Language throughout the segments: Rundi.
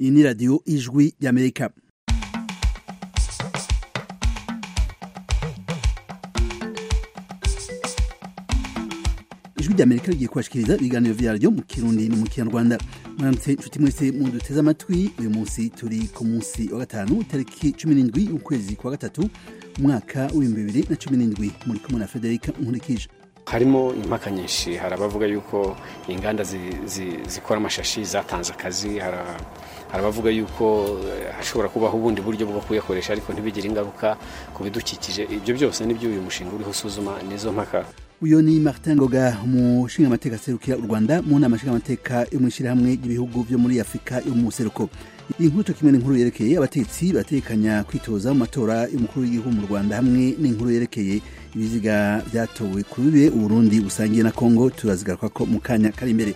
iyi ni radiyo ijwi ry'amerika ijwi ry'amerika rigiye kubashikiriza ibiganiro vyaryo mu kirundi no mu kinyarwanda mwaramutse inshuti mwese muduteze amatwi uyu munsi turi ku munsi wa gatanu tariki cumi n'indwi y'ukwezi kwa gatatu umwaka w'ibihumbi bibiri na cumi n'indwi muri kumwe na federika nkurikije harimo impaka nyinshi hari abavuga yuko inganda zikora amashashi zatanze akazi hari abavuga yuko hashobora kubaho ubundi buryo bwo kuyakoresha ariko ntibigire ingaruka ku bidukikije ibyo byose nibyo uyu mushinga uriho usuzuma nizo mpaka uyu ni martin ngoga umushingamateka aserukira u rwanda mu nama nshingamateka yo mu ishyirahamwe ry'ibihugu byo muri afurika yo mu buseruko iyi nkuru cyo kimwe n'inkuru yerekeye abatetsi batekanya kwitoza mu matora y'umukuru w'igihugu mu rwanda hamwe n'inkuru yerekeye ibiziga byatowe ku bibe uburundi busangiye na kongo turazigaruka ko mu kanya kari imbere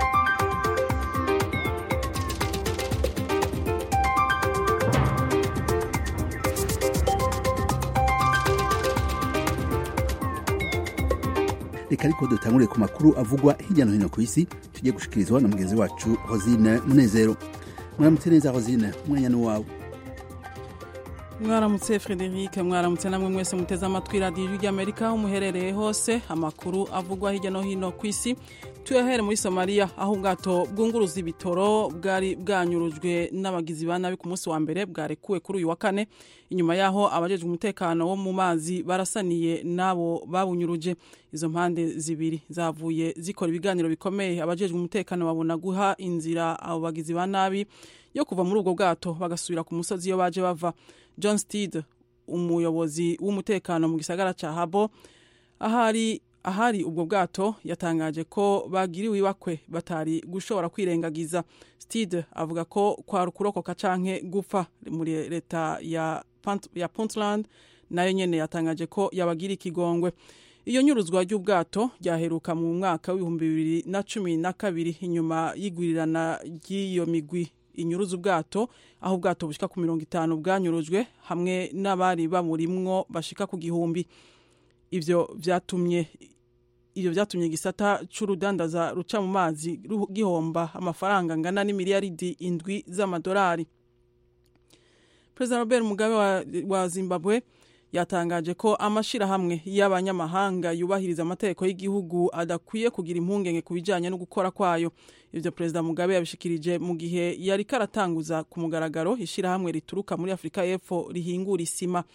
reka ariko dutanguriye ku makuru avugwa hirya no hino ku isi tugiye gushikirizwa na mugenzi wacu hosine munezero mwaramutse neza hosine umwanya ni wawe mwaramutse frederic mwaramutse namwe mwese muteze amatwi radiyo ijwi ry'amerika aho muherereye hose amakuru avugwa hirya no hino ku isi tuyahere muri somaliya aho ubwato bwunguruza ibitoro bwari bwanyurujwe n'abagizi ba nabi ku munsi wa mbere bwarekuwe kuri uyu wa kane inyuma yaho abajejwe umutekano wo mu mazi barasaniye n'abo babunyuruje izo mpande zibiri zavuye zikora ibiganiro bikomeye abajejwe umutekano babona guha inzira abo bagizi ba nabi yo kuva muri ubwo bwato bagasubira ku musozi iyo baje bava john steed umuyobozi w'umutekano mu gisagara cya habo ahari ahari ubwo bwato yatangaje ko bagiriwe ibakwe batari gushobora kwirengagiza steed avuga ko kwari ukurokoka canke gupfa muri leta ya, ya puntland nayo nyene yatangaje ko yabagira ikigongwe iyo nyuruzwa ry'ubwato ryaheruka mu mwaka w'ibihumbi bibiri na cumi na kabiri inyuma y'igwirirana ry'iyo migwi inyuruza ubwato aho ubwato bushika ku mirongo itanu bwanyurujwe hamwe n'abari bamurimwo bashika ku gihumbi ivyo vyatumye ivyo vyatumye igisata c'urudandaza ruca mu mazi gihomba amafaranga angana n'imiliyaridi indwi z'amadolari perezida robert mugabe wa, wa zimbabwe yatangaje ko amashirahamwe y'abanyamahanga yubahiriza amategeko y'igihugu adakwiye kugira impungenge ku bijanye no gukora kwayo ivyo perezida mugabe yabishikirije mu gihe yari karatanguza ku mugaragaro ishirahamwe rituruka muri afurika y'epfo rihingura isima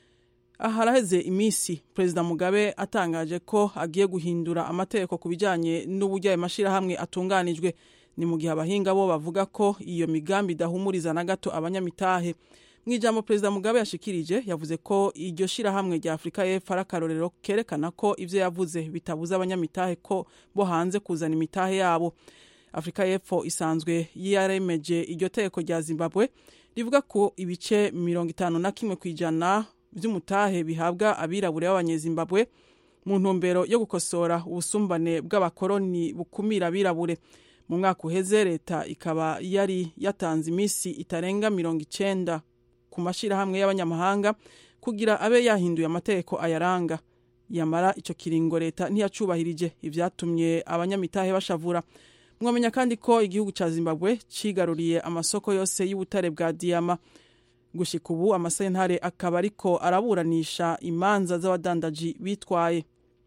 haraheze iminsi perezida mugabe atangaje ko agiye guhindura amategeko ku bijanye n'uburyo ayo mashirahamwe atunganijwe ni mu gihe abahinga bo bavuga ko iyo migambi idahumuriza na gato abanyamitahe mu ijambo perezida mugabe yashikirije yavuze ko iryo shirahamwe rya afurika y'epfo ari akarorero kerekana ko ivyo yavuze bitabuza abanyamitahe ko bo hanze kuzana imitahe yabo afurika y'epfo isanzwe yaremeje iryo tegeko rya zimbabwe rivuga ko ibice mirongo itanu na kimwe ku ijana vy'umutahe bihabwa abirabure b'abanyezimbabwe mu ntumbero yo gukosora ubusumbane bw'abakoroni bukumira abirabure mu mwaka uheze leta ikaba yari yatanze iminsi itarenga mirongo icenda ku mashirahamwe y'abanyamahanga kugira abe yahinduye amategeko ayaranga yamara ico kiringo leta ntiyacubahirije ivyatumye abanyamitahe bashavura mwamenya kandi ko igihugu ca zimbabwe cigaruriye amasoko yose y'ubutare bwa diyama gushika ubu amasentare akaba ariko araburanisha imanza z'abadandaji bitwaye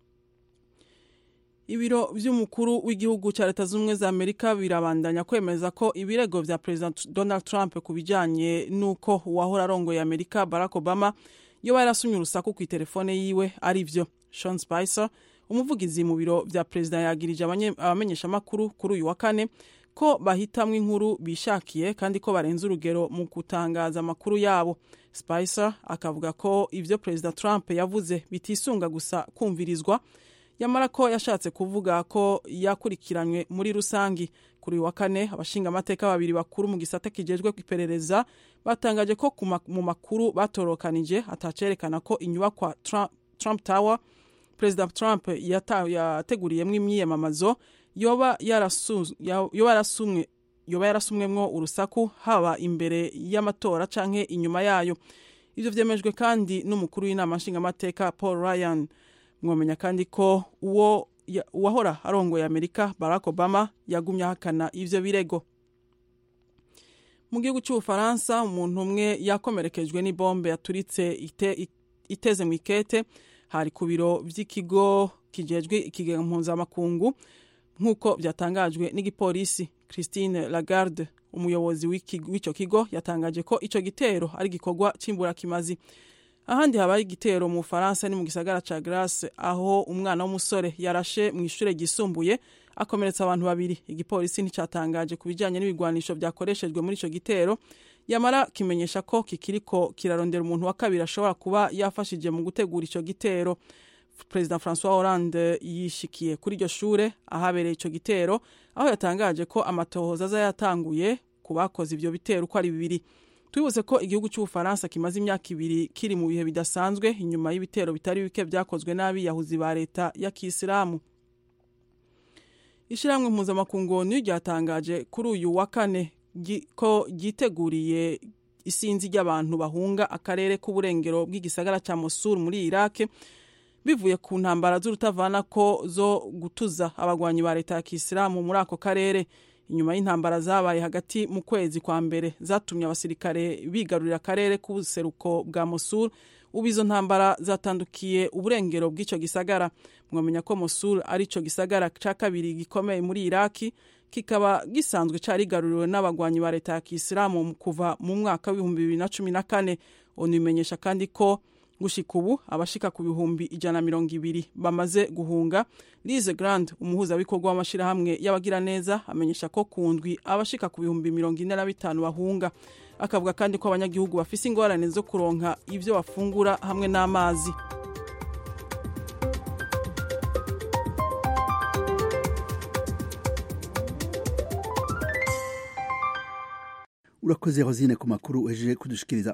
ibiro vy'umukuru w'igihugu ca leta z'ubumwe za amerika birabandanya kwemeza ko ibirego vya perezida donald trump ku bijanye n'uko uwahora arongoye amerika barack obama yoba yarasumye urusaku ku itelefone yiwe ari vyo sean spicer umuvugizi mu biro vya perezida yagirije abamenyeshamakuru kuri uyu wa kane ko bahitamwo inkuru bishakiye kandi ko barenze urugero mu gutangaza amakuru yabo spicer akavuga ko ivyo perezida trump yavuze bitisunga gusa kumvirizwa yamara ko yashatse kuvuga ko yakurikiranywe muri rusangi kuri uyu wa kane abashinga amateka babiri bakuru mu gisata kijejwe iperereza batangaje ko mu makuru batorokanije atacerekana ko inyubakwa trump, trump tower perezida trump yateguriyemwo imyiyamamazo yoba yarasumwe yoba yarasumwemwo urusaku haba imbere y'amatora canke inyuma yayo ivyo vyemejwe kandi n'umukuru w'inama nshingamateka paul ryan mwamenya kandi ko uwo uwahora arongoye amerika barack obama yagumye ahakana ivyo birego mu gihugu cy'ubufaransa umuntu umwe yakomerekejwe n'ibombe yaturitse ite, iteze mu ikete hari ku biro by'ikigo kijejwe ikigega mpuzamakungu nk'uko byatangajwe n'igipolisi christine lagarde umuyobozi w'icyo kigo yatangaje ko icyo gitero ari igikorwa cy'imburakimazi ahandi habaye igitero mu bufaransa ni mu gisagara ca grace aho umwana w'umusore yarashe mu ishure ryisumbuye akomeretsa abantu babiri igipolisi nticyatangaje ku bijyanye n'ibigwanisho byakoreshejwe muri icyo gitero yamara kimenyesha ko kikiriko kirarondera umuntu wa kabiri ashobora kuba yafashije mu gutegura icyo gitero perezida francois hollande yishikiye kuri iryo shure ahabereye icyo gitero aho yatangaje ko amatohoza aza yatanguye ku bakoze ibyo bitero uko ari bibiri twibuze ko igihugu cy'ubufaransa kimaze imyaka ibiri kiri mu bihe bidasanzwe inyuma y'ibitero bitari bike byakozwe n'abiyahuzi ba leta ya kisilamu ishyirahamwe mpuzamakungu onu ryatangaje kuri uyu wa kane ko ryiteguriye isinzi ry'abantu bahunga akarere k'uburengero bw'igisagara cya mosul muri iraq bivuye ku ntambara z'urutavana ko zo gutuza abagwanyi ba leta ya kisilamu muri ako karere inyuma y'intambara zabaye hagati mu kwezi kwa mbere zatumye abasirikare bigarurira akarere k'ubuseruko bwa mosul ubu izo ntambara zatandukiye uburengero bw'icyo gisagara mwamenya ko mosul ari cyo gisagara cya kabiri gikomeye muri iraki kikaba gisanzwe cyarigaruriwe n'abagwanyi ba leta ya kisilamu kuva mu mwaka w'ibihumbi bibiri na cumi na kane onu imenyesha kandi ko gushika ubu abashika ku bihumbi ijana na mirongo ibiri bamaze guhunga lize grand umuhuzabikorwa w'amashyirahamwe y'abagiraneza amenyesha ko ku ndwi abashika ku bihumbi mirongo ine na bitanu bahunga akavuga kandi ko abanyagihugu bafise ingorane zo kuronka ibyo bafungura hamwe n'amazi urakoze rosine ku makuru uhejeje kudushikiriza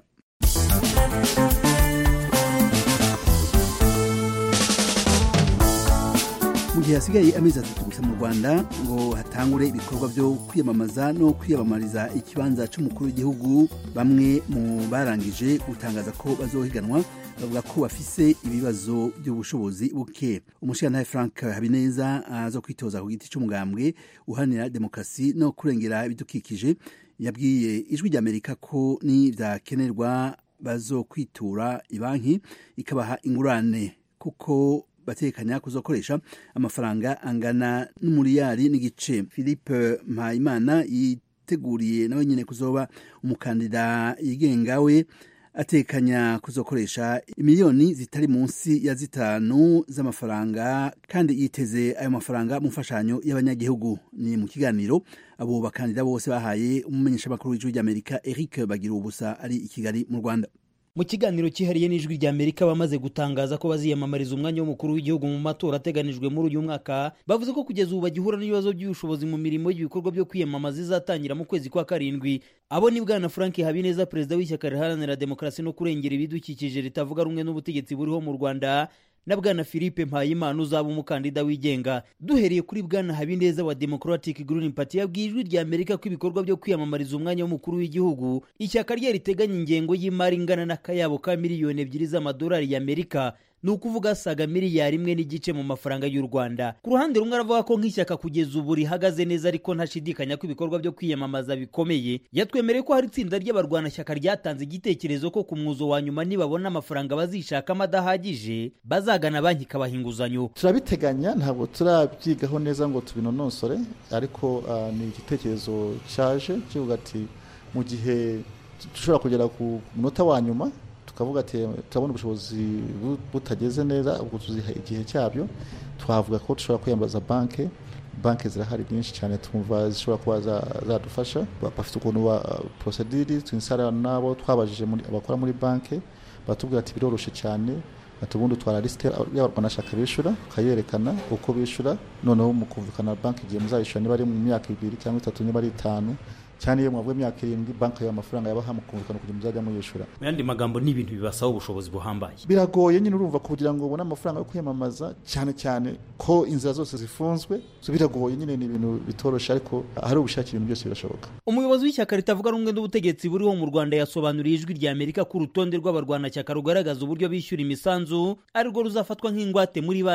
mu gihe hasigaye amezi atatu gusa mu rwanda ngo hatangure ibikorwa byo kwiyamamaza no kwiyamamariza ikibanza cy'umukuru w'igihugu bamwe mu barangije gutangaza ko bazohiganwa bavuga ko bafise ibibazo by'ubushobozi buke umushirantahe frank habineza aza kwitoza ku giti cy'umugambwe uharanira demokarasi no kurengera ibidukikije yabwiye ijwi ry'amerika ko nibyakenerwa bazokwitura ibanki ikabaha ingurane kuko batekanya kuzokoresha amafaranga angana n'umuriyari n'igice philippe mpayimana yiteguriye nawe nyine kuzoba umukandida yigenga we atekanya kuzokoresha imiliyoni zitari munsi ya zitanu z'amafaranga kandi yiteze ayo mafaranga mu mfashanyo y'abanyagihugu ni mu kiganiro abo bakandida bose bahaye umumenyeshamakuru w'ijwi ry'amerika eric bagira ubusa ari i kigali mu rwanda mu kiganiro cyihariye n'ijwi rya amerika bamaze gutangaza ko baziyamamariza umwanya w'umukuru w'igihugu mu matora ateganijwe muri uyu mwaka bavuze ko kugeza ubu bagihura n'ibibazo by'ubushobozi mu mirimo y'ibikorwa byo kwiyamamaza izatangira mu kwezi kwa karindwi abo ni bwana frank habineza perezida w'ishyaka riharanira demokarasi no kurengera ibidukikije ritavuga rumwe n'ubutegetsi buriho mu rwanda na bwana philippe mpayimana uzaba umukandida wigenga duhereye kuri bwana habineza wa democratic green party yabwiye ijwi rya amerika ko ibikorwa byo kwiyamamariza umwanya w'umukuru w'igihugu ishyaka rye riteganya ingengo y'imari ingana n'akayabo ka miliyoni ebyiri z'amadolari y'amerika ni ukuvuga asaga miliyari imwe n'igice mu mafaranga y'u rwanda ku ruhande rumwe aravuga ko nk'ishyaka kugeza ubu rihagaze neza ariko ntashidikanya ko ibikorwa byo kwiyamamaza bikomeye yatwemereye ko hari itsinda ry'abarwanashyaka ryatanze igitekerezo ko ku mwuzo wa nyuma nibabona amafaranga bazishakamo adahagije bazagana banki ikabaha inguzanyo turabiteganya ntabwo turabyigaho neza ngo tubinonosore ariko uh, ni igitekerezo cyaje kivuga ati mu gihe dushobora kugera ku munota wa nyuma tukavuga ati turabona ubushobozi butageze neza ubwo tuziha igihe cyabyo twavuga ko dushobora kwiyambaza banki banki zirahari nyinshi cyane twumva zishobora kuba zadufasha bafite ukuntu wa porosediri twinsara n'abo twabajije abakora muri banki batubwira ati biroroshye cyane ati ubundi utwara lisite y'abarwanashyaka bishyura ukayerekana uko bishyura noneho mu kumvikana banki igihe muzayishyura niba ari mu myaka ibiri cyangwa itatu niba ari itanu cyane iyo mwavuye imyaka irindwi banki yawe amafaranga yabaha mukumvikana kugira muzajya muyishyura mu yandi magambo ni ibintu bibasaba ubushobozi buhambaye biragoye nyine urumva kugira ngo ubone amafaranga yo kwiyamamaza cyane cyane ko inzira zose zifunzwe biragoye nyine ni ibintu bitoroshye ariko ahari ubushake ibintu byose birashoboka umuyobozi w'ishyaka ritavuga rumwe n'ubutegetsi buriho mu rwanda yasobanuriye ijwi rya amerika ko urutonde rw'abarwanashyaka rugaragaza uburyo bishyura imisanzu arirwo ruzafatwa nk'ingwate muri banki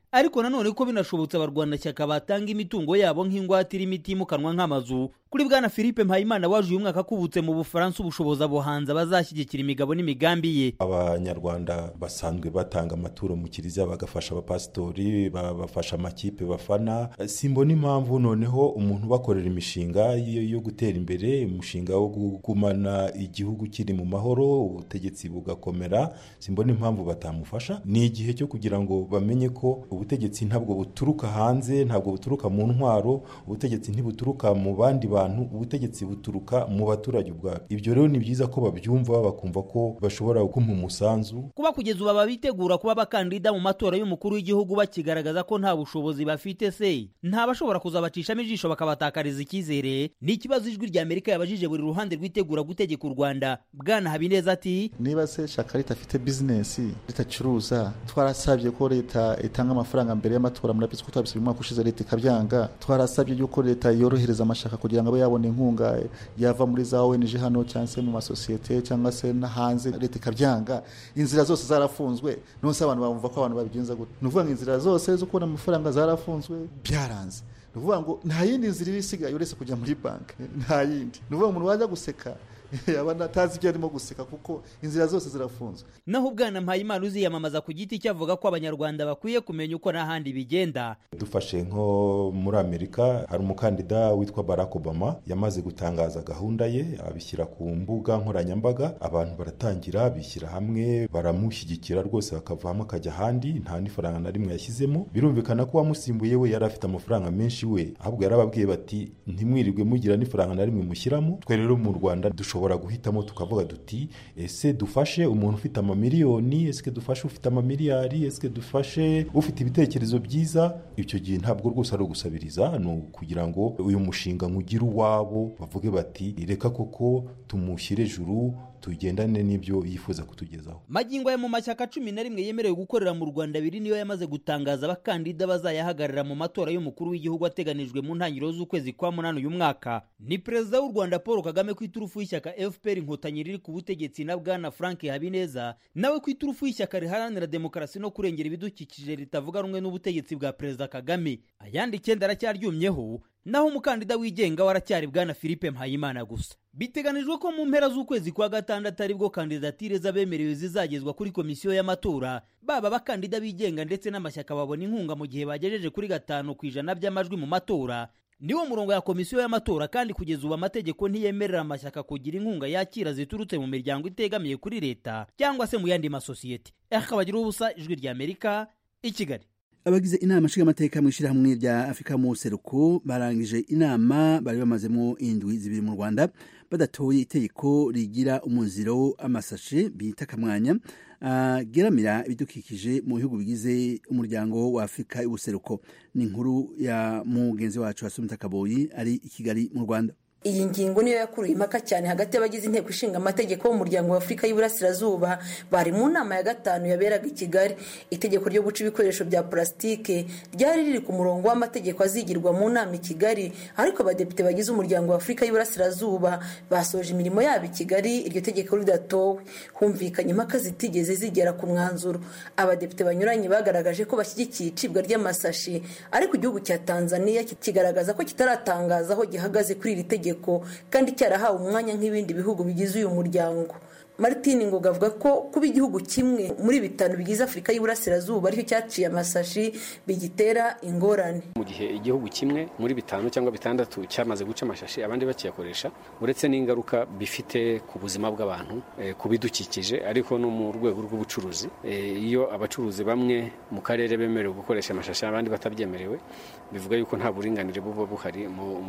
ariko nanone ko binashobotse abarwanashyaka batanga imitungo yabo nk'ingwate irimo itimukanwa nk'amazu kuri bwana philippe mpayimana waje uyu mwaka akubutse mu bufaransa ubushobozi abuhanza bazashyigikira imigabo n'imigambi ye abanyarwanda basanzwe batanga amaturo mu kiliziya bagafasha abapasitori bafasha amakipe bafana simbona impamvu noneho umuntu ubakorera imishinga yo gutera imbere umushinga wo kugumana igihugu kiri mu mahoro ubutegetsi bugakomera simbona impamvu batamufasha ni igihe cyo kugira ngo bamenye ko ubutegetsi ntabwo buturuka hanze ntabwo buturuka mu ntwaro ubutegetsi ntibuturuka mu bandi bantu ubutegetsi buturuka mu baturage ubwabo ibyo rero ni byiza ko babyumva bakumva ko bashobora kumpa umusanzu kuba kugeza ubu ababitegura kuba abakandida mu matora y'umukuru w'igihugu bakigaragaza ko nta bushobozi bafite se nta bashobora kuzabacishamo ijisho bakabatakariza icyizere ni ikibazo ijwi rya amerika yabajije buri ruhande rwitegura gutegeka u rwanda bwana habineza ati niba se shaka leta afite bizinesi ritacuruza twarasabye ko leta itanga amafaranga mbere y'amatora murabizi ko twabisabye umwaka ushize leta ikabyanga twarasabye yuko leta yorohereza amashaka kugira ngo abe yabona inkunga yava muri za ONG hano cyangwa se mu masosiyete cyangwa se no hanze leta ikabyanga inzira zose zarafunzwe nonse abantu bumva ko abantu babigenza gute ni ukuvuga ngo inzira zose zo kubona amafaranga zarafunzwe byaranze ni ukuvuga ngo nta yindi nzira iba isigaye uretse kujya muri banki nta yindi ni ukuvuga ngo umuntu wajya guseka yaba atazi ibyo arimo guseka kuko inzira zose zirafunzwe naho ubwana mpayimana uziyamamaza ku giti cye avuga ko abanyarwanda bakwiye kumenya uko n'ahandi bigenda dufashe nko muri amerika hari umukandida witwa barack obama yamaze gutangaza gahunda ye abishyira ku mbuga nkoranyambaga abantu baratangira bishyira hamwe baramushyigikira rwose bakavamo akajya ahandi nta n'ifaranga na rimwe yashyizemo birumvikana ko uwamusimbuye we yari afite amafaranga menshi we ahubwo yarababwiye bati ntimwirirwe mugira n'ifaranga na rimwe mushyiramo twe rero mu rwanda dushobora dushobora guhitamo tukavuga duti ese dufashe umuntu ufite amamiliyoni ese dufashe ufite amamiliyari ese dufashe ufite ibitekerezo byiza icyo gihe ntabwo rwose ari ugusabiriza ni ukugira ngo uyu mushinga nkugire uwabo bavuge bati reka koko tumushyire juru tugendane n'ibyo yifuza kutugezaho magingo aya mu mashyaka cumi na rimwe yemerewe gukorera mu rwanda abiri niyo yamaze gutangaza abakandida bazayahagarara mu matora y'umukuru w'igihugu ateganijwe mu ntangiriro z'ukwezi kwa munani uyu mwaka ni perezida w'u rwanda paul kagame ku iturufu y'ishyaka fpr inkotanyi riri ku butegetsi na bwana frank habineza nawe ku iturufu y'ishyaka riharanira demokarasi no kurengera ibidukikije ritavuga rumwe n'ubutegetsi bwa perezida kagame ayandi icyenda aracyaryumyeho naho umukandida wigenga waracyari bwana philippe mpayimana gusa biteganijwe ko mu mpera z'ukwezi kwa gatandatu aribwo kandidatire z'abemerewe zizagezwa kuri komisiyo y'amatora baba abakandida bigenga ndetse n'amashyaka babona inkunga mu gihe bagejeje kuri gatanu ku ijana by'amajwi mu matora niwo murongo ya komisiyo y'amatora kandi kugeza ubu amategeko ntiyemerera amashyaka kugira inkunga yakira ziturutse mu miryango itegamiye kuri leta cyangwa se mu yandi masosiyete akabagira ubusa ijwi rya amerika i kigali abagize inama nshingamateka mu ishyirahamwe rya afurika mu seruko barangije inama bari bamazemo indwi zibiri mu rwanda badatoye itegeko rigira umuziro amasashe bita akamwanya ageramira ibidukikije mu bihugu bigize umuryango wa afurika y'ubuseruko ni inkuru ya mugenzi wacu wasumita kaboyi ari i kigali mu rwanda iyi ngingo niyo yakuruye impaka cyane hagati y'abagize inteko ishinga amategeko b'umuryango wa afurika y'iburasirazuba bari mu nama ya gatanu yaberaga i kigali itegeko ryo guca ibikoresho bya purasitike ryari riri ku murongo w'amategeko azigirwa mu nama i kigali ariko abadepite bagize umuryango wa afurika y'iburasirazuba basoje imirimo yabo i kigali iryo tegeko ridatowe humvikanye impaka zitigeze zigera ku mwanzuro abadepite banyuranye bagaragaje ko bashyigikiye icibwa ry'amasashi ariko igihugu cya tanzania kigaragaza ko kitaratangaza aho gihagaze kuri iri tegeko kandi cyarahawe umwanya nk'ibindi bihugu bigize uyu muryango martine ngoga avuga ko kuba igihugu kimwe muri bitanu bigize afurika y'iburasirazuba aricyo cyaciye amasashi bigitera ingorane mu gihe igihugu kimwe muri bitanu cyangwa bitandatu cyamaze guca amashashi abandi bakiyakoresha uretse n'ingaruka bifite ku buzima bw'abantu ku bidukikije ariko no mu rwego rw'ubucuruzi iyo abacuruzi bamwe mu karere bemerewe gukoresha amashashi abandi batabyemerewe bivuga yuko nta buringanire buba buhari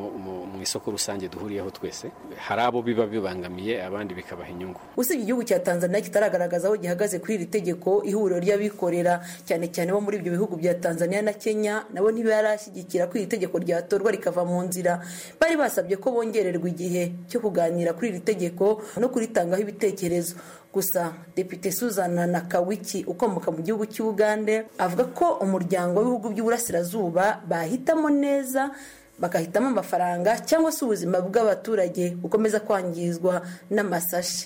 mu isoko rusange duhuriyeho twese hari abo biba bibangamiye abandi bikabaha inyungu usibye igihugu cya tanzania kitaragaragaza aho gihagaze kuri iri tegeko ihuriro ry'abikorera cyane cyane bo muri ibyo bihugu bya tanzania na kenya nabo ntibarashyigikira ko iri tegeko ryatorwa rikava mu nzira bari basabye ko bongererwa igihe cyo kuganira kuri iri tegeko no kuritangaho ibitekerezo gusa depite suzana nakawiki ukomoka mu gihugu cy'ubugande avuga ko umuryango w'ibihugu by'uburasirazuba bahitamo neza bagahitamo amafaranga cyangwa se ubuzima bw'abaturage bukomeza kwangizwa n'amasashi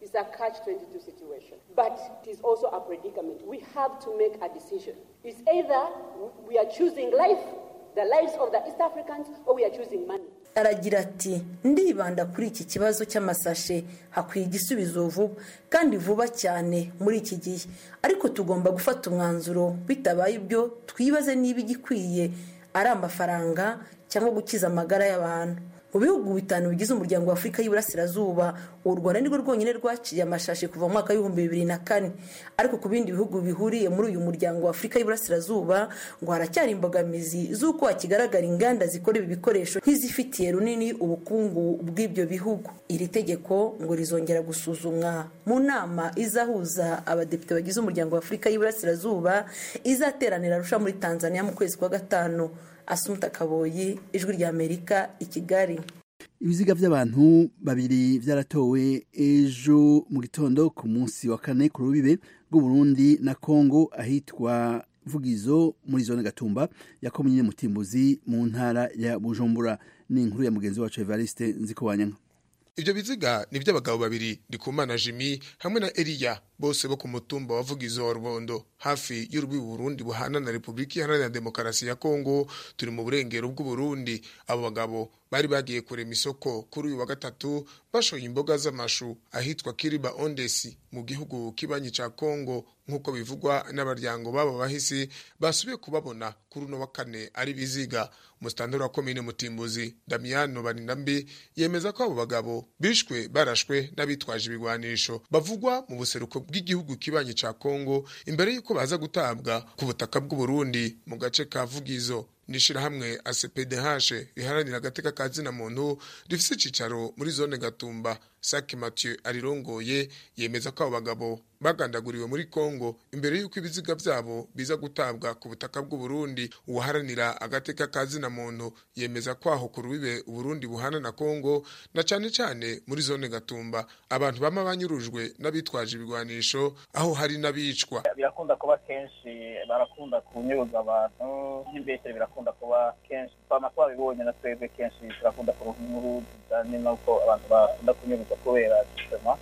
It's a catch-22 situation. But it is also a predicament. We have to make a decision. It's either we are choosing life, the lives of the East Africans, or we are choosing money. aragira ati ndibanda kuri iki kibazo cy'amasashe hakwiye igisubizo vuba kandi vuba cyane muri iki gihe ariko tugomba gufata umwanzuro bitabaye ibyo twibaze niba igikwiye ari amafaranga cyangwa gukiza amagara y'abantu mu bihugu bitanu bigize umuryango wa afurika y'iburasirazuba u rwanda nirwo rwonyine rwaciye amashashi kuva mu mwaka w'ibihumbi bibiri na kane ariko ku bindi bihugu bihuriye muri uyu muryango wa afurika y'iburasirazuba ngo haracyari imbogamizi z'uko hakigaragara inganda zikora ibi bikoresho nk'izifitiye runini ubukungu bw'ibyo bihugu iri tegeko ngo rizongera gusuzumwa mu nama izahuza abadepite bagize umuryango wa afurika y'iburasirazuba izateranira arusha muri tanzania mu kwezi kwa gatanu asumuta kaboyi ijwi rya amerika i kigali ibiziga by'abantu babiri byaratowe ejo mu gitondo ku munsi wa kane ku rubibe rw'uburundi na kongo ahitwa vugizo muri zone gatumba ya komine mutimbuzi mu ntara ya bujumbura ni inkuru ya mugenzi wacu evariste nzikobanyanga Ibyo biziga ni by'abagabo babiri Ndikumana Jimmy hamwe na Eliya bose bo ku mutumba wa Vugizo wa Rubondo hafi y'urwi Burundi buhana na Republika Iharanira Demokarasi ya Kongo turi mu burengero bw'u Burundi abo bagabo bari bagiye kurema isoko kuri uyu wa gatatu bashoye imboga z'amashu ahitwa Kiriba Ondesi mu gihugu kibanyi ca Kongo nk'uko bivugwa n'abaryango babo bahisi basubiye kubabona kuri uno wa kane ari biziga umustandara wa komine Mutimbuzi Damiano Baninambi yemeza ko abo bagabo bishwe barashwe n'abitwaje ibigwanisho bavugwa mu buseruko bw'igihugu kibanyi ca Kongo imbere y'uko baza gutabwa ku butaka bw'u Burundi mu gace ka Vugizo nishirahamwe ACPDH riharanira agateka ka zina muntu rifise icicaro muri zone Gatumba Saki Mathieu arirongoye yemeza ko abo bagabo bagandaguriwe muri Kongo imbere y'uko ibiziga byabo biza gutabwa ku butaka bw'u Burundi uwaharanira agateka ka zina muntu yemeza ko aho ku rubibe Burundi buhana na Kongo na cane cane muri zone Gatumba abantu bama banyurujwe n'abitwaje ibigwanisho aho hari n'abicwa birakunda kuba kenshi barakunda kunyuruza abantu nk'imbeshere birakunda kuba kenshi twama twabibonye na twebwe kenshi turakunda kuronka inkuru zijanye n'uko abantu bakunda kunyuruza kubera gisema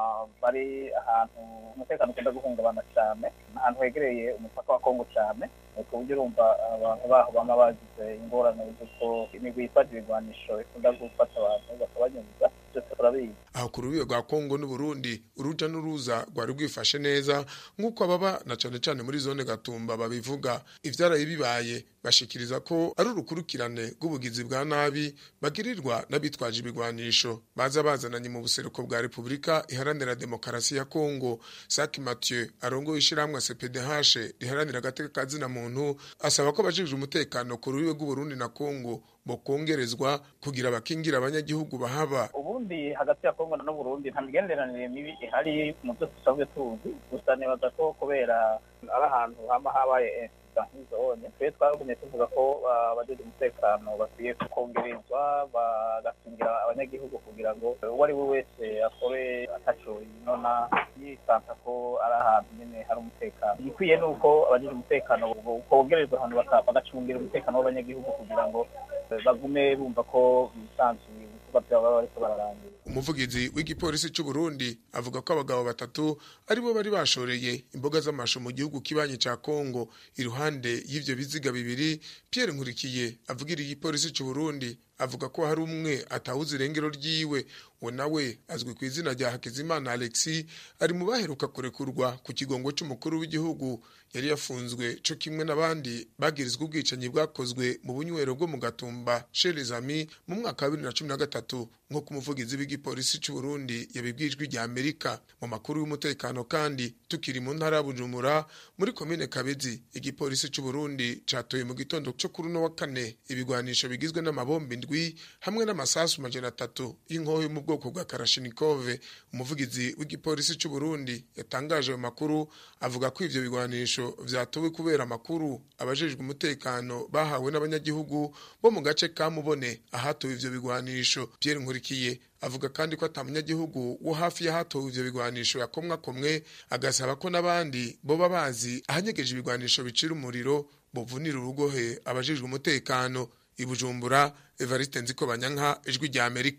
bari ahantu umutekano ukunda guhungabana cyane ahantu hegereye umupaka wa kongo cyane ku buryo urumva abantu baho bama bagize ingorane z'uko imigwi yifata ibigwanisho ikunda gufata abantu bakabanyuruza byose turabizi aho ku rubibe rwa kongo n'uburundi uruja n'uruza rwari rwifashe neza nk'uko ababa na cane cane muri zone gatumba babivuga ivyaraye bibaye bashikiriza ko ari urukurikirane rw'ubugizi bwa nabi bagirirwa n'abitwaje ibigwanisho baza bazananye mu buseruko bwa repubulika iharanira demokarasi ya kongo saki mathieu arongoye ishirahamwe cpdh riharanira agateka ka zina muntu asaba ko abajejwe umutekano ku rubibe rw'uburundi na kongo bokongerezwa kugira bakingira abanyagihugu bahaba ubundi hagati ya kongo n'uburundi nta migenderanire mibi ihari mu byo dusanzwe tuzi gusa nibaza ko kubera ari ahantu hama habaye nk'izone twe twagumye tuvuga ko abajeje umutekano bakwiye kongerezwa bagakingira abanyagihugu kugira ngo uwo ari we wese akore ataco inona yisanta ko ari ahantu nyene hari umutekano igikwiye ni uko abajeje umutekano bongerezwa ahantu bagacungira umutekano w'abanyagihugu kugira ngo bagume bumva ko bisanzuye ibikorwa byabo baba bariko bararangira umuvugizi w'igipolisi cy'u Burundi avuga ko abagabo batatu aribo bari bashoreye imboga z'amashu mu gihugu kibanyi ca Kongo iruhande y'ivyo biziga bibiri Pierre Nkurikiye avugira igipolisi cy'u Burundi avuga ko hari umwe atawuze irengero ryiwe we nawe azwi ku izina rya Hakizimana Alexis ari mu baheruka kurekurwa ku kigongo cy'umukuru w'igihugu yari yafunzwe co kimwe n'abandi bagirizwa ubwicanyi bwakozwe mu bunywero bwo mu Gatumba chez les Amis mu mwaka wa 2013 nk'uko umuvugizi w'igipolisi cy'u Burundi yabibwijwe rya Amerika mu makuru y'umutekano kandi tukiri mu ntara ya Bujumbura muri komine Kabezi igipolisi cy'u Burundi catoye mu gitondo cyo kuri no wa kane ibigwanisho bigizwe n'amabombe indwi hamwe n'amasasu majana atatu y'inkoho yo mu bwoko bwa Kalashnikov umuvugizi w'igipolisi cy'u Burundi yatangaje ayo makuru avuga ko ivyo bigwanisho vyatowe kubera amakuru abajejwe umutekano bahawe n'abanyagihugu bo mu gace ka Mubone ahatowe ivyo bigwanisho Pierre Nkurikiye avuga kandi ko atamunyagihugu wo hafi y'ahatowe ivyo bigwanisho yakomwa komwe agasaba ko n'abandi boba bazi ahanyegeje ibigwanisho bicira umuriro bovunira urugohe abajejwe umutekano ibujumbura Evariste Nziko Banyanka ijwi rya Amerika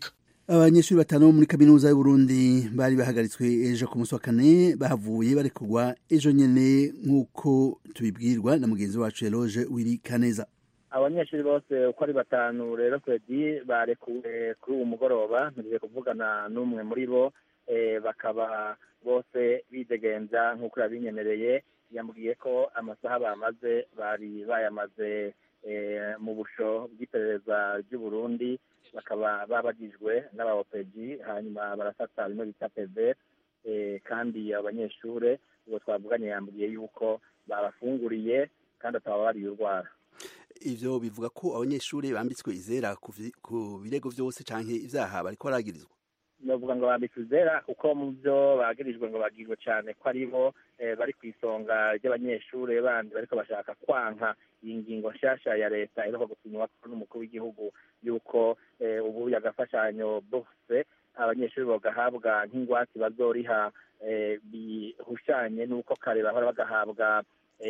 abanyeshuri batanu bo muri kaminuza y'uburundi bari bahagaritswe ejo ku munsi wa kane bahavuye barekurwa ejo nyene nk'uko tubibwirwa na mugenzi wacu eloge wiri kaneza abanyeshuri bose uko ari batanu rero kwedi barekuwe kuri uwo mugoroba ntugiye kuvugana n'umwe muri bo bakaba bose bidegenza nk'uko yabinyemereye yambwiye ko amasaha bamaze bari bayamaze mu busho bw'iperereza ry'uburundi bakaba babagijwe n'abaopegi hanyuma barafata bimwe bita peve kandi abanyeshuri ubwo twavuganye yambwiye yuko babafunguriye kandi ataba bariye urwara ivyo bivuga ko abanyeshuri bambitswe izera ku birego vyose canke ivyaha bariko baragirizwa novuga ngo bambitswe izera kuko mu vyo bagirijwe ngo bagirwe cane ko ari bo bari ku isonga ry'abanyeshuri bandi bariko bashaka kwanka iyi ngingo nshasha ya leta iheruka gusinywa n'umukuru w'igihugu yuko ubu agafashanyo bose abanyeshuri bagahabwa nk'ingwate bazoriha bihushanye n'uko kare bahora bagahabwa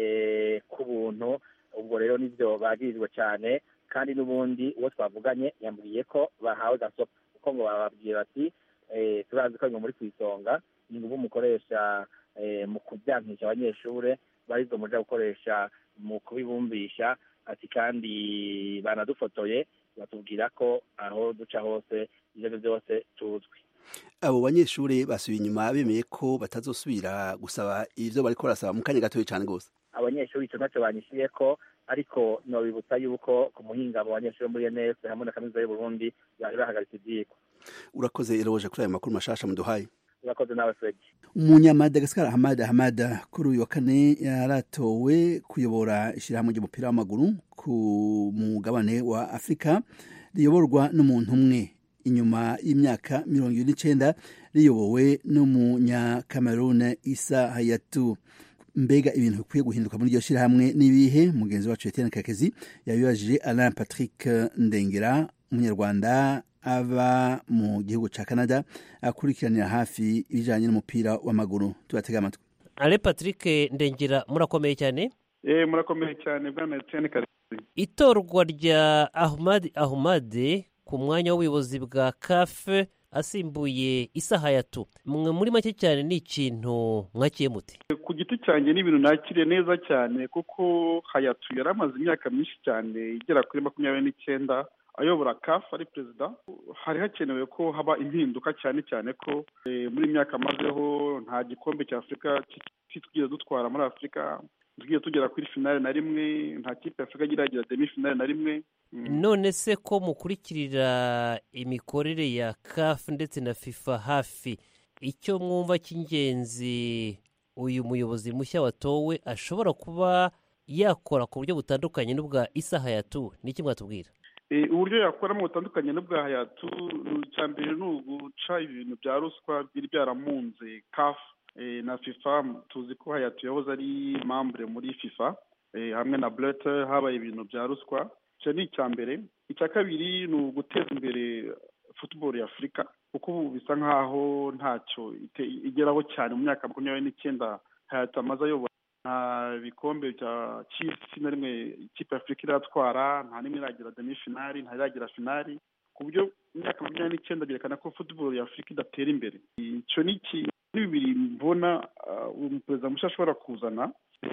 ku buntu ubwo rero nibyo bagirizwa cyane kandi n'ubundi uwo twavuganye yambwiye ko bahawe gasopo kuko ngo bababwiye bati turazi ko muri ku isonga ni ngubu mukoresha mu kubyankisha abanyeshuri barizo muja gukoresha mu kubibumbisha ati kandi banadufotoye batubwira ko aho duca hose ibyo byose tuzwi abo banyeshuri basubiye inyuma bemeye ko batazosubira gusaba ivyo bariko barasaba mu kanya gatoya cane rwose abanyeshuri ico ntacyo banyishiye ko ariko nobibutsa yuko ku muhinga mu banyeshuri muri ENS hamwe na kaminuza y'Uburundi bari bahagaritse ivyigwa urakoze eroje kuri ayo makuru mashasha muduhaye urakoze nawe Fred umunyamadagasikara hamada hamada kuri uyu wa kane yaratowe kuyobora ishyirahamwe ry'umupira w'amaguru ku mugabane wa afurika riyoborwa n'umuntu umwe inyuma y'imyaka mirongo ibiri n'icenda riyobowe n'umunyakamerune isa hayatu mbega ibintu bikwiye guhinduka muri iryo shyirahamwe n'ibihe mugenzi wacu Etienne Kakezi yabibajije Alain Patrick Ndengera umunyarwanda aba mu gihugu ca Canada akurikiranira hafi ibijanye n'umupira w'amaguru tubatega amatwi Alain Patrick Ndengera murakomeye cyane eh murakomeye cyane bwana Etienne Kakezi itorwa rya Ahmad Ahmad ku mwanya w'ubuyobozi bwa CAF asimbuye isaha yatu mwe muri make cyane ni ikintu mwakiye muti ku giti cyanjye ni ibintu nakiriye neza cyane kuko hayatu yari amaze imyaka myinshi cyane igera kuri makumyabiri n'icyenda ayobora kafu ari perezida hari hakenewe ko haba impinduka cyane cyane ko muri myaka amazeho nta gikombe cya afurika kitwigeze dutwara muri afurika tugiye tugera kuri finale na rimwe nta kipe ya afurika iragira demi finale na rimwe none se ko mukurikirira imikorere ya kafu ndetse na fifa hafi icyo mwumva cy'ingenzi uyu muyobozi mushya watowe ashobora kuba yakora ku buryo butandukanye n'ubwa isaha yatu ni iki mwatubwira uburyo yakoramo butandukanye n'ubwa hayatu icya mbere ni uguca ibintu bya ruswa byari byaramunze kafu na fifa tuzi ko hayatu yahoze ari mambure muri fifa hamwe na burete habaye ibintu bya ruswa icyo ni icya mbere icya kabiri ni uguteza imbere futuboro ya afurika kuko ubu bisa nk'aho ntacyo igeraho cyane mu myaka makumyabiri n'icyenda hayatu amaze ayobora nta bikombe bya cy'isi na rimwe ikipe ya afurika iratwara nta n'imwe iragira demi finali nta iragira finali ku buryo imyaka makumyabiri n'icyenda byerekana ko futuboro ya afurika idatera imbere icyo ni ikintu bibiri mbona umuperezida mushya ashobora kuzana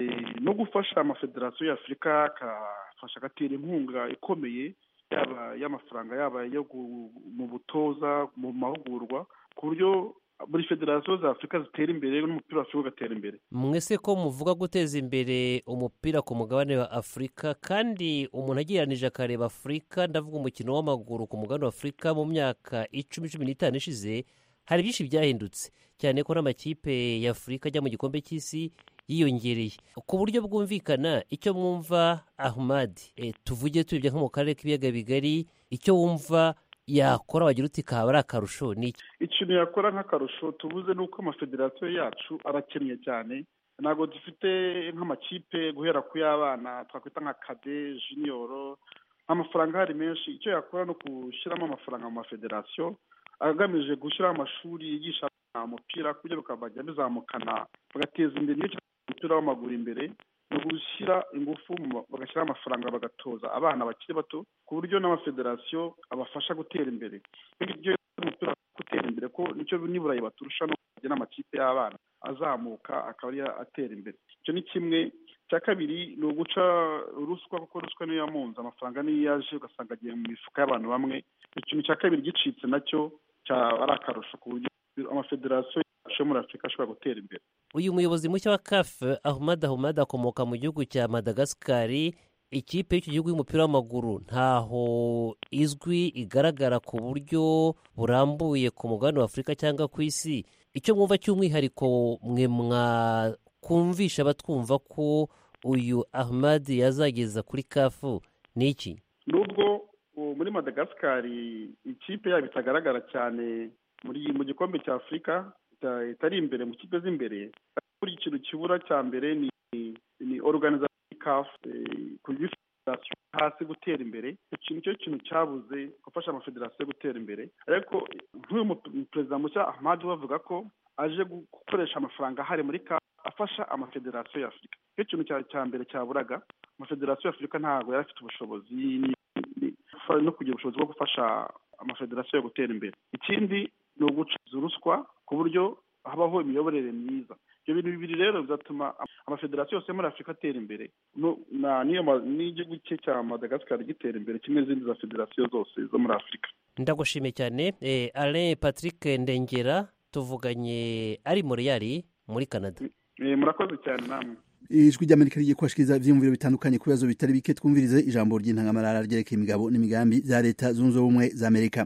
no gufasha amafederasiyo ya afurika akafasha agatera inkunga ikomeye yaba y'amafaranga yaba yo mu butoza mu mahugurwa ku buryo buri federasiyo za afurika zitera imbere n'umupira wa afurika ugatera imbere mwese ko muvuga guteza imbere umupira ku mugabane wa afurika kandi umuntu agereranije akareba afurika ndavuga umukino w'amaguru ku mugabane wa afurika mu myaka icumi cumi n'itanu ishize hari byinshi byahindutse cyane ko n'amakipe ya afurika ajya mu gikombe cy'isi yiyongereye ku buryo bwumvikana icyo mwumva ahmad e, tuvuge turebye nko mu karere k'ibiyaga bigari icyo wumva yakora wagira uti kaba ari akarusho ni iki ikintu yakora nk'akarusho tubuze ni uko amafederasiyo yacu arakennye cyane ntabwo dufite nk'amakipe guhera ku y'abana twakwita nka kade jiniyoro amafaranga ahari menshi icyo yakora ni ugushyiramo amafaranga mu mafederasiyo agamije gushyiraho amashuri yigisha umupira ku buryo bukabajya bizamukana bagateza imbere umupira w'amaguru imbere ni ugushyira ingufu bagashyiraho amafaranga bagatoza abana bakiri bato ku buryo n'amafederasiyo abafasha gutera imbere umupira imbere ko nicyo n'iburayi baturusha no kujya n'amakipe y'abana azamuka akaba ariyo atera imbere icyo ni kimwe icya kabiri ni uguca ruswa kuko ruswa niyo yamunze amafaranga niyo yaje ugasanga agiye mu mifuka y'abantu bamwe ikintu cya kabiri gicitse nacyo cyaba ari akarusho ku buryo amafederasiyo yacu yo muri afurika ashobora gutera imbere uyu muyobozi mushya wa kafe ahumad ahumad akomoka mu gihugu cya madagasikari ikipe y'icyo gihugu y'umupira w'amaguru ntaho izwi igaragara ku buryo burambuye ku mugabane wa afurika cyangwa ku isi icyo mwumva cy'umwihariko mwe mwakumvisha abatwumva ko uyu ahmad yazageza kuri kafu ni iki nubwo muri madagasikari ikipe yabo itagaragara cyane muri mu gikombe cya afurika itari imbere mu kipe z'imbere buri kintu kibura cya mbere ni ni organization kafu ku federasiyo hasi gutera imbere icyo nicyo kintu cyabuze gufasha amafederasiyo gutera imbere ariko nk'uyu perezida mushya ahmad bavuga ko aje gukoresha amafaranga ahari muri kafu afasha amafederasiyo ya afurika nicyo kintu cya mbere cyaburaga amafederasiyo ya afurika ntabwo yari afite ubushobozi no kugira ubushobozi bwo gufasha amafederasiyo yo gutera imbere ikindi ni ugucuruza ruswa ku buryo habaho imiyoborere myiza ibyo bintu bibiri rero bizatuma amafederasiyo yose muri afurika atera imbere n'igihugu cye cya madagasikari gitera imbere kimwe n'izindi za federasiyo zose zo muri afurika ndagushimiye cyane alain patrick ndengera tuvuganye ari moriyari muri canada murakoze cyane namwe ijwi ry'amerika rigiye kubashikiriza ibyiyumviro bitandukanye ku bibazo bitari bike twumvirize ijambo ry'intangamarara ryerekeye imigabo n'imigambi bya leta zunze ubumwe za amerika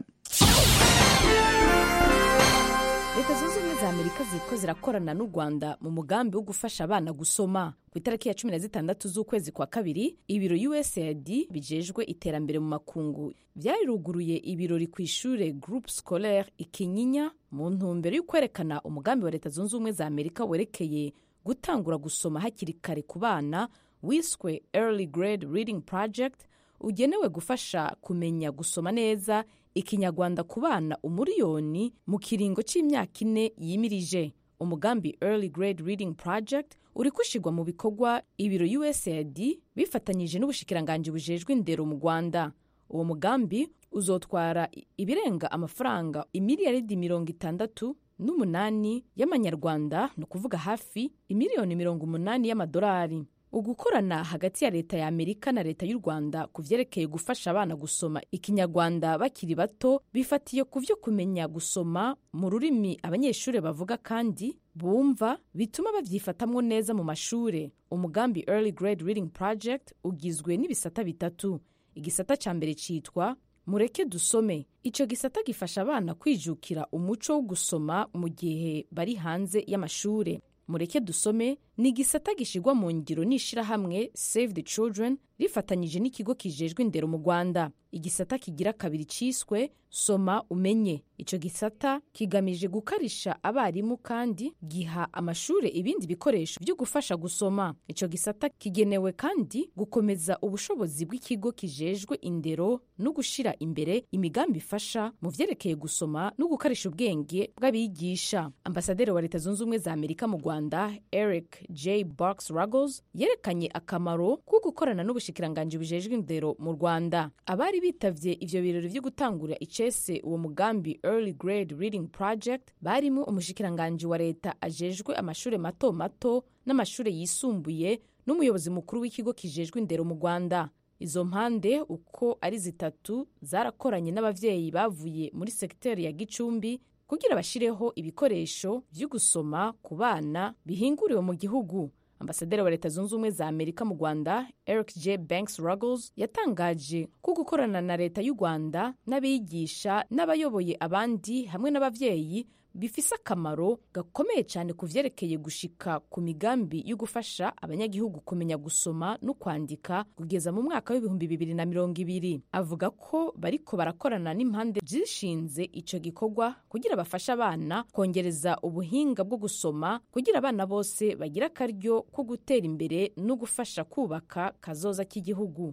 leta zunze ubumwe za amerika ziriko zirakorana n'u rwanda mu mugambi wo gufasha abana gusoma ku itariki ya cumi na zitandatu z'ukwezi kwa kabiri ibiro usaid bijejwe iterambere mu makungu byariruguruye ibirori ku ishure groupe scolaire ikinyinya mu ntumbero yo kwerekana umugambi wa leta zunze ubumwe za amerika werekeye gutangura gusoma hakiri kare ku bana wiswe early grade reading project ugenewe gufasha kumenya gusoma neza ikinyarwanda ku bana umuriyoni mu kiringo cy'imyaka ine yimirije umugambi early grade reading project uri gushirwa mu bikorwa ibiro usaid bifatanyije n'ubushikiranganji bujejwe indero mu rwanda uwo mugambi uzotwara ibirenga amafaranga imiliyaridi mirongo itandatu n'umunani y'amanyarwanda ni ukuvuga hafi imiliyoni mirongo umunani y'amadolari ugukorana hagati ya leta ya amerika na leta y'u rwanda ku vyerekeye gufasha abana gusoma ikinyarwanda bakiri bato bifatiye ku vyo kumenya gusoma mu rurimi abanyeshuri bavuga kandi bumva bituma babyifatamwo neza mu mashure umugambi early grade reading project ugizwe n'ibisata bitatu igisata ca mbere citwa mureke dusome icyo gisata gifasha abana kwijukira umuco wo gusoma mu gihe bari hanze y'amashuri mureke dusome ni igisata gishyirwa mu ngiro n'ishyirahamwe save the children rifatanyije n'ikigo kijejwe indero mu rwanda igisata kigira kabiri cyiswe soma umenye icyo gisata kigamije gukarisha abarimu kandi giha amashuri ibindi bikoresho byo gufasha gusoma icyo gisata kigenewe kandi gukomeza ubushobozi bw'ikigo kijejwe indero no gushyira imbere imigambi ifasha mu vyerekeye gusoma no gukarisha ubwenge bw'abigisha ambasaderi wa leta zunze ubumwe za amerika mu rwanda eric j box ruggles yerekanye akamaro ko gukorana n'ubushikiranganji bujejwe indero mu rwanda abari bitavye ivyo birori vyo gutangura icese uwo mugambi early grade reading project barimo umushikiranganji wa leta ajejwe amashure mato mato n'amashure yisumbuye n'umuyobozi mukuru w'ikigo kijejwe indero mu rwanda izo mpande uko ari zitatu zarakoranye n'abavyeyi bavuye muri segiteri ya gicumbi kugira bashireho ibikoresho vyo gusoma ku bana bihinguriwe mu gihugu ambasaderi wa leta zunze ubumwe za amerika mu rwanda eric j banks ruggles yatangaje ko gukorana na leta y'u rwanda n'abigisha n'abayoboye abandi hamwe n'abavyeyi bifise akamaro gakomeye cyane ku vyerekeye gushika ku migambi yo gufasha abanyagihugu kumenya gusoma no kwandika kugeza mu mwaka w'ibihumbi bibiri na mirongo ibiri avuga ko bariko barakorana n'impande zishinze ico gikorwa kugira bafashe abana kongereza ubuhinga bwo gusoma kugira abana bose bagira akaryo ko gutera imbere no gufasha kubaka kazoza k'igihugu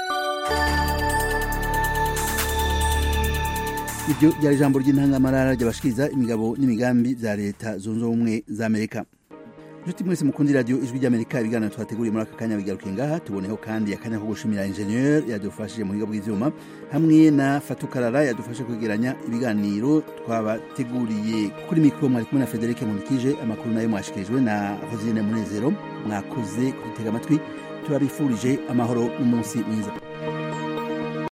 iryo ryari ijambo ry'intangamarara ryabashikiriza imigabo n'imigambi bya leta zunze ubumwe za amerika inshuti mwese mukundi radiyo ijwi ry'amerika ibiganiro twateguriye muri aka kanya bigaruke ngaha tuboneho kandi akanya ko gushimira ingenieur yadufashije mu buhinga bw'ivyuma hamwe na fatukarara yadufashe kwegeranya ibiganiro twabateguriye kuri mikoro mwari kumwe na frederic munikije amakuru nayo mwashikirijwe na rosine munezero mwakoze kudutega amatwi turabifurije amahoro n'umunsi mwiza